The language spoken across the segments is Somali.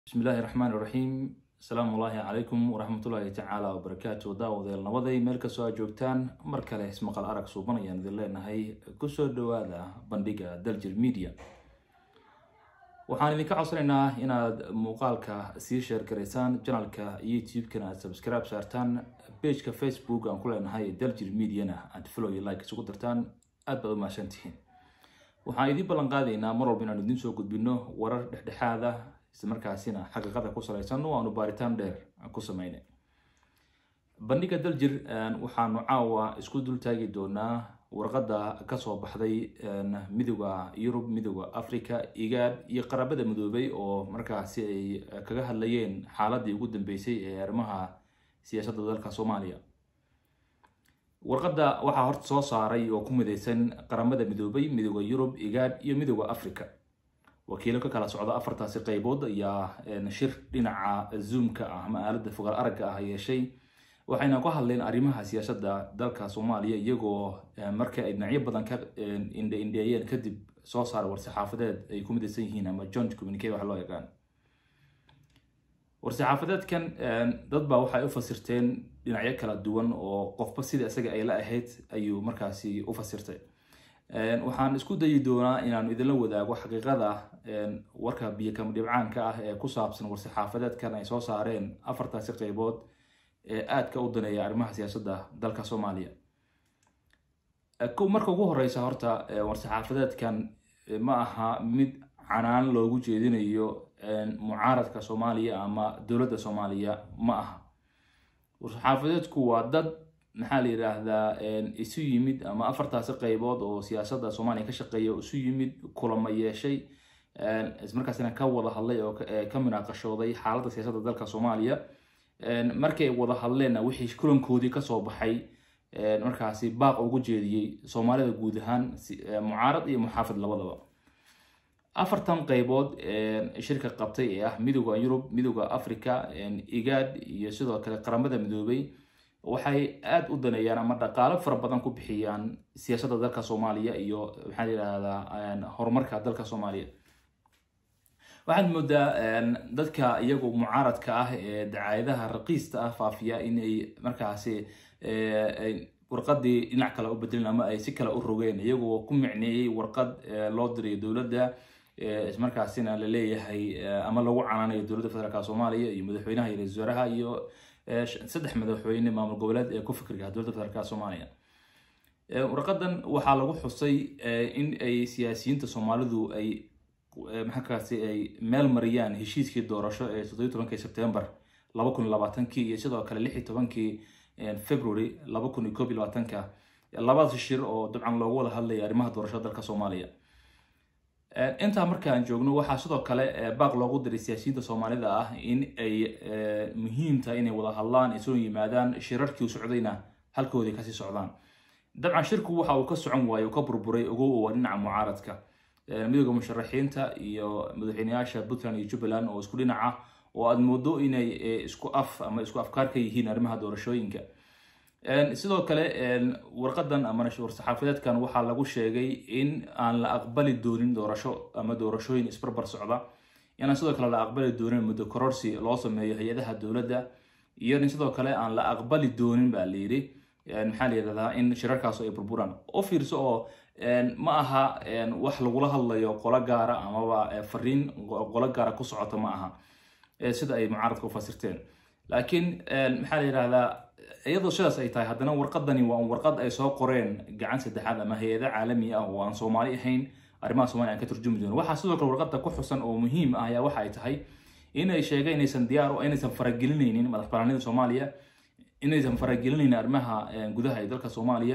bismi illaahi raxmaan iraxiim asalaamu ullaahi calaykum waraxmatullaahi tacaala wabarakaatu daawadeel nabaday meel kastoo aad joogtaan mar kale ismaqal arag suuban ayaan idin leenahay kusoo dhawaada bandhiga daljir media waxaan idinka codsanaynaa inaad muuqaalka sii sheer garaysaan janalka youtube-kana aad subscribe saartaan pageka facebook aan ku leenahay daljir mediana aad follow iyo like isugu dartaan aad baad u mahadsantihiin waxaan idiin ballan qaadaynaa mar walba inaanu idiin soo gudbino warar dhexdhexaad ah islamarkaasina xaqiiqada ku salaysan oo aanu baaritaan dheer ku sameynay bandhiga daljir waxaanu caawa isku dul taagi doonaa warqadda kasoo baxday midooda yurub midooda africa igaad iyo qaraabada midoobay oo markaasi ay kaga hadlayeen xaaladii ugu dambeysay ee arrimaha siyaasadda dalka soomaaliya warqadda waxaa horta soo saaray oo ku mideysan qaramada midoobay midooda yurub igaad iyo midooda africa wakiilo ka kala socda afartaasi qaybood ayaa shir dhinaca zoomka ah ama aaladda fogaal aragga ah yeeshay waxayna ku hadleen arrimaha siyaasadda dalka soomaaliya iyagoo marka ay dhinacyo badan ka indheindheeyeen kadib soo saaray war-saxaafadeed ay ku midaysan yihiin ama joint communicate waxa loo yaqaan war-saxaafadeedkan dad baa waxay u fasirteen dhinacyo kala duwan oo qofba sida isaga ay la ahayd ayuu markaasi u fasirtay waxaan isku dayi doonaa inaanu idinla wadaago xaqiiqada warka biyokama dhibcaanka ah ee ku saabsan war-saxaafadeedkan ay soo saareen afartaasi qaybood ee aadka u daneeya arrimaha siyaasadda dalka soomaaliya marka ugu horeysa horta war-saxaafadeedkan ma aha mid canaan loogu jeedinayo mucaaradka soomaaliya ama dowladda soomaaliya ma aha war-saxaafadeedku waa dad maxaa la yidhaahdaa isu yimid ama afartaasi qaybood oo siyaasadda soomaaliya ka shaqeeya isu yimid kulama yeeshay ismarkaasina ka wada hadlay oo ka munaaqashooday xaaladda siyaasadda dalka soomaaliya markay wada hadleenna wixii kulankoodii kasoo baxay markaasi baaq ugu jeediyey soomaalida guud ahaan mucaarad iyo muxaafid labadaba afartan qaybood shirka qabtay ee ah midooda yurub midooda africa igaad iyo sidoo kale qaramada midoobay waxay aada u daneeyaan ama dhaqaalo fara badan ku bixiyaan siyaasadda dalka soomaaliya iyo maxaa la yidhaahdaa horumarka dalka soomaaliya waxaad moodaa dadka iyagu mucaaradka ah ee dacaayadaha raqiista ah faafiya inay markaasi warqadii dhinac kale u bedelin ama ay si kale u rogeen iyagoo ku micneeyey warqad loo dirayo dowladda ismarkaasina la leeyahay ama lagu canaanayo dowladda federaalk soomaaliya iyo madaxweynaha iyo ra-isul wasaaraha iyo saddex madaxweyne maamul goboleed ee ku fikriga dowladda federaalk soomaaliya warqadan waxaa lagu xusay in ay siyaasiyiinta soomaalidu ay maxakaasi ay meel mariyaan heshiiskii doorasho ee toddobiyi tobankii sebtembar laba kun iyo labaatankii iyo sidoo kale lix iyo tobankii february laba kun iyo koob iyo labaatanka labadaas shir oo dabcan loogu wada hadlaya arrimaha doorashada dalka soomaaliya intaa markaan joogno waxaa sidoo kale baaq loogu diray siyaasiyiinta soomaalida ah in ay muhiim tahay inay wada hadlaan ay soo yimaadaan shirarkii u socdayna halkoodii kasii socdaan dabcan shirku waxa uu ka socon waayo uu ka burburay ogow waa dhinaca mucaaradka midooda musharaxiinta iyo madaxweyneyaasha puntland iyo jubbaland oo isku dhinac ah oo aada moodo inay isku af ama isku afkaar ka yihiin arrimaha doorashooyinka sidoo kale warqadan ama war-saxaafadeedkan waxaa lagu sheegay in aan la aqbali doonin doorasho ama doorashooyin isbarbar socda inaan sidoo kale la aqbali doonin muddo kororsi loo sameeyo hay-adaha dowladda iyo in sidoo kale aan la aqbali doonin baa layidhi maxaa la yidhahdaa in shirarkaas ay burburaan u fiirso oo ma aha wax lagula hadlayo qolo gaara amaba fariin qolo gaara ku socota ma aha sida ay mucaaradka u fasirteen laakiin maxaa la yidhahdaa iyadoo sidaas ay tahay haddana warqadani waa warqad ay soo qoreen gacan saddexaad ama hay-ada caalami ah oo aan soomaali ahayn arrimaha somalia aan ka turjumi doono waxaa sidoo kale warqadda ku xusan oo muhiim ah ayaa waxa ay tahay inay sheegeen inaysan diyaar inaysan faragelinaynin madax banaanida soomaaliya inaysan faragelinaynin arrimaha gudaha ee dalka soomaaliya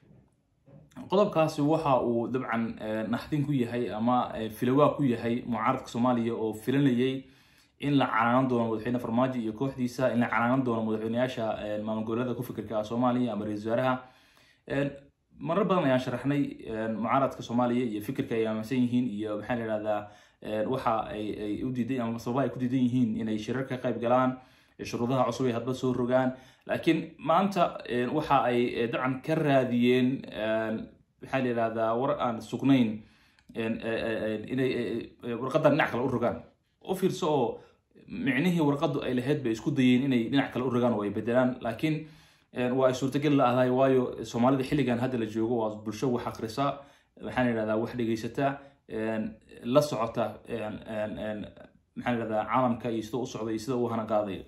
qodobkaasi waxa uu dabcan naxdin ku yahay ama filawaa ku yahay mucaaradka soomaaliya oo filanayay in la canaanan doono madaxweyne farmaajo iyo kooxdiisa in la canaanan doono madaxweyneyaasha maamul goboleeda ku fikirka ah soomaaliya ama ra-isul wasaaraha marar badan ayaan sharaxnay mucaaradka soomaaliya iyo fikirka ay aaminsan yihiin iyo maxaa la yihahdaa waxa ay u diidan ama sababaha ay ku diidan yihiin inay shirar ka qayb galaan shuruudaha cusub ay hadba soo rogaan laakiin maanta waxa ay dabcan ka raadiyeen maxaa la yihahdaa war aan sugnayn inay warqadan dhinac kale u rogaan u fiirso oo micnihii warqadu ay lahayd bay isku dayeen inay dhinac kale u rogaan oo ay bedelaan laakiin waa ay suurtagal la ahay waayo soomaalida xilligan hadda la joogo waa bulsho wax akrisa maxaan yidhahdaa wax dhegeysata la socota maxaan yidhahdaa caalamka iyo sida u socda iyo sida u hana qaadayo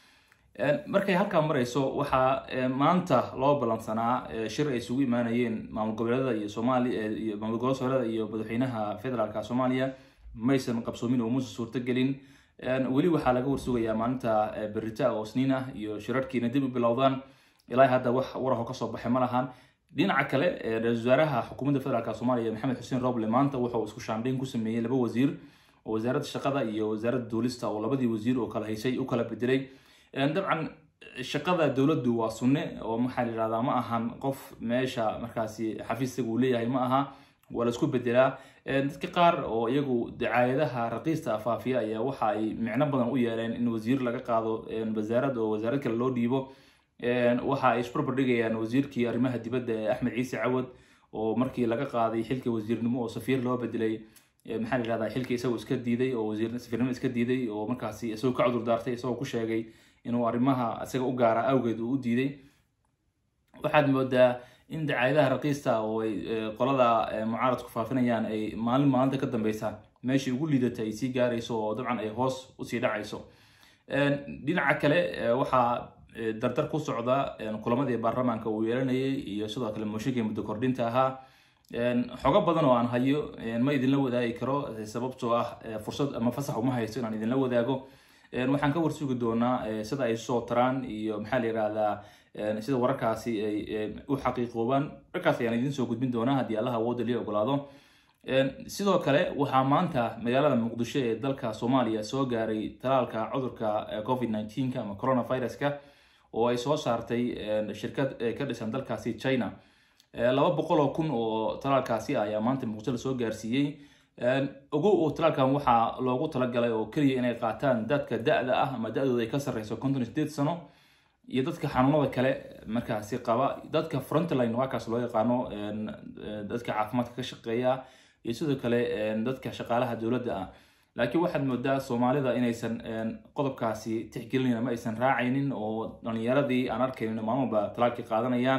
markay halkaa marayso waxaa maanta loo ballansanaa shir ay isugu imaanayeen maamul goboleedada iyo soomaaliya iyo maamul gobolada soomaalida iyo madaxweynaha federaalka soomaaliya maysan qabsoomin oo muusan suurtagelin weli waxaa laga warsugayaa maalinta berita oo sniin ah iyo shirarkiina dib u bilowdaan ilaa hadda wax waraho kasoo baxay ma lahan dhinaca kale ra-isul wasaaraha xukuumadda federaalk soomaaliya maxamed xuseen roble maanta wuxuu isku shaandhayn ku sameeyey laba wasiir oo wasaaradda shaqada iyo wasaaradda duulista oo labadii wasiir oo kala haysay u kala bedelay dabcan shaqada dowladdu waa sunne oo maxaa la yihahdaa ma ahan qof meesha markaasi xafiisaga uu leeyahay ma aha waa la isku bedelaa dadka qaar oo iyagu dacaayadaha raqiista afaafiya ayaa waxa ay micno badan u yeeleen in wasiir laga qaado wasaarad oo wasaarad kale loo dhiibo waxa ay isbarbar dhigayaan wasiirkii arrimaha dibadda ee axmed ciise cawad oo markii laga qaaday xilka wasiirnimo oo safiir loo bedelay maxaa la yihahdaa xilka isagoo iska diiday oo wasiir safiirnimo iska diiday oo markaasi isagoo ka cudur daartay isagoo ku sheegay inuu arrimaha isaga u gaara awgeed uu u diiday waxaad moodaa in dacaayadaha raqiista oo ay qolada mucaaradku faafinayaan ay maalin maalinta ka dambeysa meeshii ugu liidata ay sii gaarayso oo dabcan ay hoos usii dhacayso dhinaca kale waxaa dardar ku socda kulamadii baarlamaanka uu yeelanayay iyo sidoo kale mooshinkii muddo kordhinta ahaa xogo badan oo aan hayo ma idinla wadaagi karo sababtoo ah fursad ama fasax uma haysto inaan idinla wadaago waxaan ka warsugi doonaa sida ay soo taraan iyo maxaa la yihahdaa sida wararkaasi ay u xaqiiqoobaan warkaas ayaan idin soo gudbin doonaa haddii allaha awooda lii ogolaado sidoo kale waxaa maanta magaalada muqdisho ee dalka soomaaliya soo gaaray talaalka cudurka covid nneteen-ka ama coronaviruska oo ay soo saartay shirkad ka dhisan dalkaasi china laba boqol oo kun oo talaalkaasi ah ayaa maanta muqdisho lasoo gaarsiiyey ogow oo talaalkan waxaa loogu talagalay oo keliya inay qaataan dadka da-da ah ama da-dooda ay ka sarreyso konton iyo sideed sano iyo dadka xanuunada kale markaasi qaba dadka frontline waakaas loo yaqaano dadka caafimaadka ka shaqeeya iyo sidoo kale dadka shaqaalaha dowladda ah laakiin waxaad moodaa soomaalida inaysan qodobkaasi tixgelinayn ama aysan raacaynin oo dhalinyaradii aan arkaynin maalmaba talaalkii qaadanayaan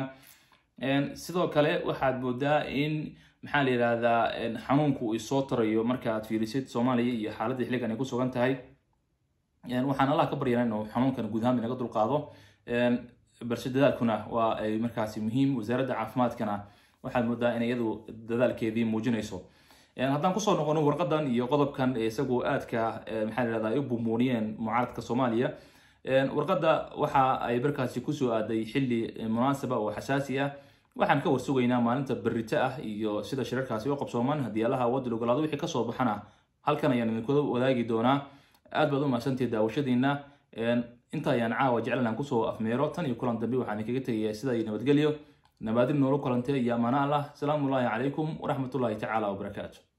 sidoo kale waxaad moodaa in maxaa la yihahdaa xanuunku uu soo tarayo marka aad fiirisid soomaaliya iyo xaaladda xilligan ay ku sugan tahay waxaan allah ka baryana inuu xanuunkan guud ahaan inaga dulqaado balse dadaalkuna waa ay markaasi muhiim wasaaradda caafimaadkana waxaad moodaa in iyadu dadaalkeedii muujinayso haddaan kusoo noqono warqadan iyo qodobkan isagoo aadka maxaa la yihahdaa ay u bumuuniyeen mucaaradka soomaaliya warqadda waxa ay markaasi kusoo aaday xilli munaasaba oo xasaasi ah waxaan ka warsugaynaa maalinta berito ah iyo sida shirarkaasi u qabsoomaan haddii allaha awoodda ogolaado wixii kasoo baxana halkan ayaan idinkula wadaagi doonaa aad baad u mahadsantihi daawashadiina inta ayaan caawa jeclan kusoo afmeero tan iyo kulan dambe waxaan idinkaga tegayaa sida iyo nabadgelyo nabaadin noola kulantay iyo amaana allah asalaamu ullaahi calaykum waraxmatullaahi tacaala wabarakaatu